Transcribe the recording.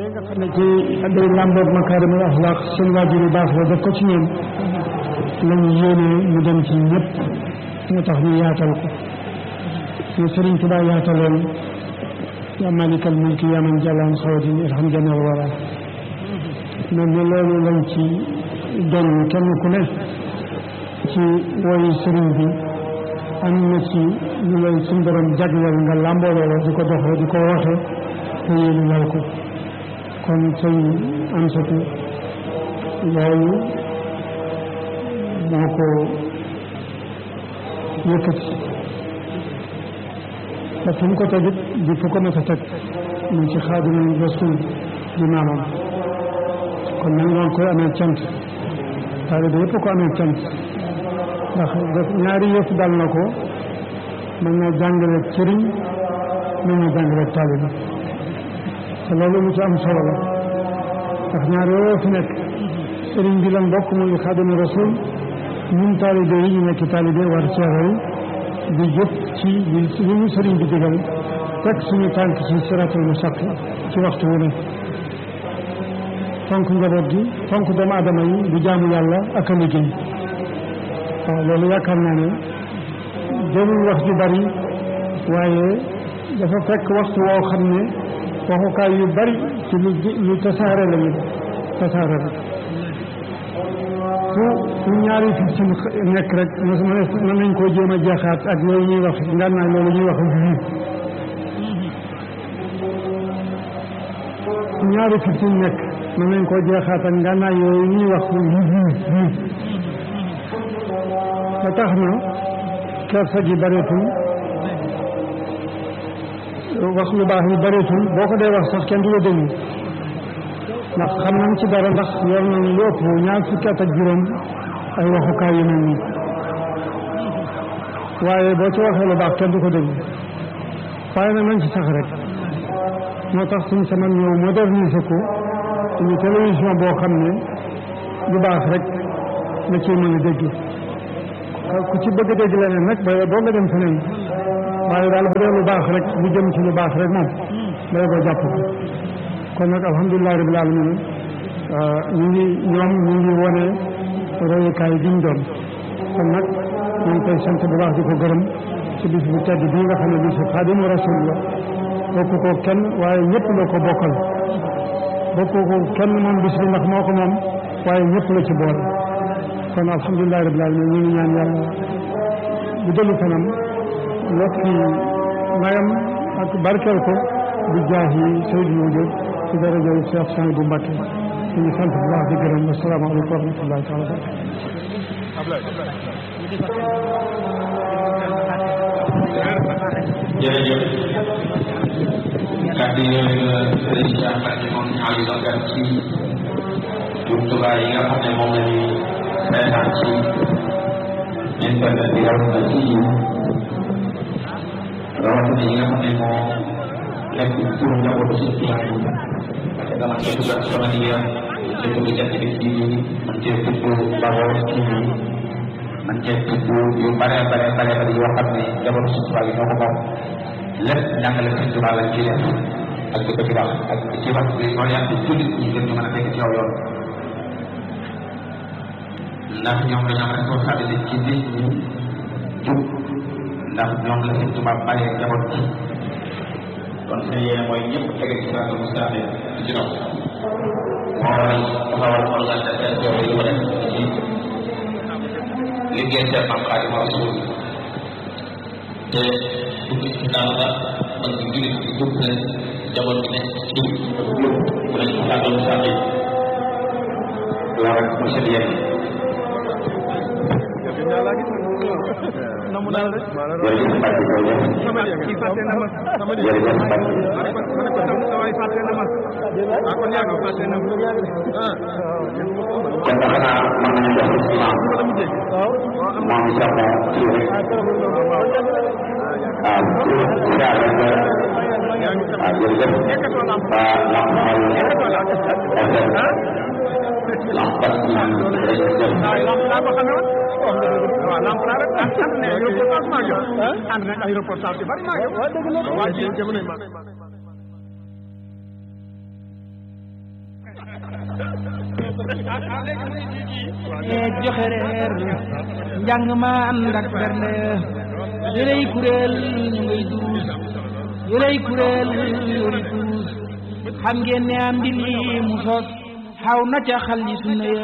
nga xam ne ci day làmboog makaarimul axlaaq seen waajur yu baax la def ko ci ñoom lañu yéene mu dem ci ñëpp moo tax ñu yaatal ko ñu Sëriñ Tuubaa yaataloon yaa malikal mulki yaa man jalaan xawadin irham jamal wara mel ni loolu lañ ci doon kenn ku ne ci woyu sëriñ bi am na ci ñu lay suñ borom jagleel nga làmboo loolu di ko doxee di ko woote te yéen lal ko kon sëñ Amsatu loolu moo ko yëkkati te fu mu ko tegit di fu ko mës a teg mu ci Xaadimu Rasuul di maamam kon nag noonu koy amee cant taalibe yëpp ko amee cant ndax def ñaari yëpp dal na ko mën na jàngale sëriñ mën na jàngale taalibe te loolu lu ci am solo la ndax ñaar yooyu fi nekk sëriñ bi lan bokk muy Xaadimu Rasuul ñun taalibe yi ñu nekk taalibe war ceexal di jëf ci li ñu sëriñ bi digal teg suñu tànk ci siraatal mustaqim ci waxtu wu ne fonk njaboot gi fonk doomu aadama yi di jaamu yàlla ak a liggéey waaw loolu yaakaar naa ne jëlul wax ju bari waaye dafa fekk waxtu woo xam ne waxukaay yu bari ci lu lu tasaare la ñu tasaare rek fu fu ñaari fi ci nekk rek mën nañ koo jéem a jeexaat ak loolu ñuy wax ngànnaay loolu ñuy wax vi fu ñaari fi ci nekk mën nañ koo jeexaat ak ngànnaay yooyu ñuy wax vi vi ba tax na kersa gi bareetul wax lu baax yi bareetul boo ko dee wax sax kenn du la déglu ndax xam nañ ci dara ndax yor nañ lu ëpp ñaar fukki at ak juróom ay waxukaay yu mel nii waaye boo ci waxee lu baax kenn du ko déglu waaye nag nañ ci sax rek moo tax suñ sama ñëw moderniser ko suñu télévision boo xam ne lu baax rek la ciy mën a dégg ku ci bëgg a dégg leneen nag ba doo nga dem feneen waaye daal bu dee lu baax rek lu jëm ci lu baax rek moom day ko jàpp ko kon nag alhamdulilah rabbil alamin ñu ngi ñoom ñu ngi wone royukaay bi ñu doon kon nag ñu ngi koy sant bu baax di ko gërëm ci bis bu tedd bii nga xam ne bisu xaadimu rasul la bokk ko kenn waaye ñëpp la ko bokkal bokk ko kenn moom bis bi ndax moo ko moom waaye ñëpp la ci boole kon alhamdulilah rabbil alamin ñu ngi ñaan yàlla bu dellu kanam yokki mayam ak barkeel ko bu jaahi Seydou Wujud ci daraja Cheikh Sani bu Mbacke ñu ngi sant bu baax di gërëm asalaamaaleykum wa rahmatullahi taala jërëjëf kàddu yooyu la sëriñ Cheikh Mbacke moom ñaar yi doon def ci jumtuwaay yi nga xam ne moom la ñuy seetaan ci internet bi rawatina ci rawatina yi nga xam ne moo nekk pour njabootu si client yi parce que dama cee tudd sama liggéeyam cee tudd jant bi ci man cee tudd Bawol ci man cee tudd yu bare bare bare bare yoo xam ne njabootu si tubaab yi ñoo ko moom lépp njàngale si tubaab lañ ciy def ak di ko ci wax ak di ci wax bi orienté jullit ñi gën ñu mën a nekk ci aw yoon ndax ñoom dañoo am responsabilité ci nit ñi jub ndax ñoom la seen tubaab bàyyee njaboot ci kon seen yéene mooy ñëpp tege ci siraatal mustaqim di ci dox moo waral taxawal organisation yi ko def ci liggéey seen maam Xaadimu Rasuul te dugg ci daal ba man ci jullit ci jub leen njaboot bi nekk ci jub mu ne ci siraatal mustaqim loolu rek mooy seen yéene namu naa la de jërëjëf Mbacke jërëjëf sama kii fàtte na ma sama di jërëjëf Mbacke ma ne ko ma ne ko sama sawaay fàtte na ma ah kon yaa ngi fàtte na ma ah kon nag xanaa mën nañu jox imam ma la mujjee moom i sax moom kii rek waaw siyaar rek yaa ngi sama waaw jërëjëf nekkatoo lamp waa lamp xol nekkatoo lamp FM ah lamp bas bi rek jël waaw lamp laa ko xamee woon waaw lamp laa rek ànd nañ ay reportage maa ngi yow ànd nañ ay reportage yu bari maa ngi yow waa ji jamono ma eeg joxe reer njàng ma ànd ak bernde yërey kuréel ñu ngay duus yërey kuréel yori duus xam ngeen ne am di lii mu sos xaw na ca xal yi sunna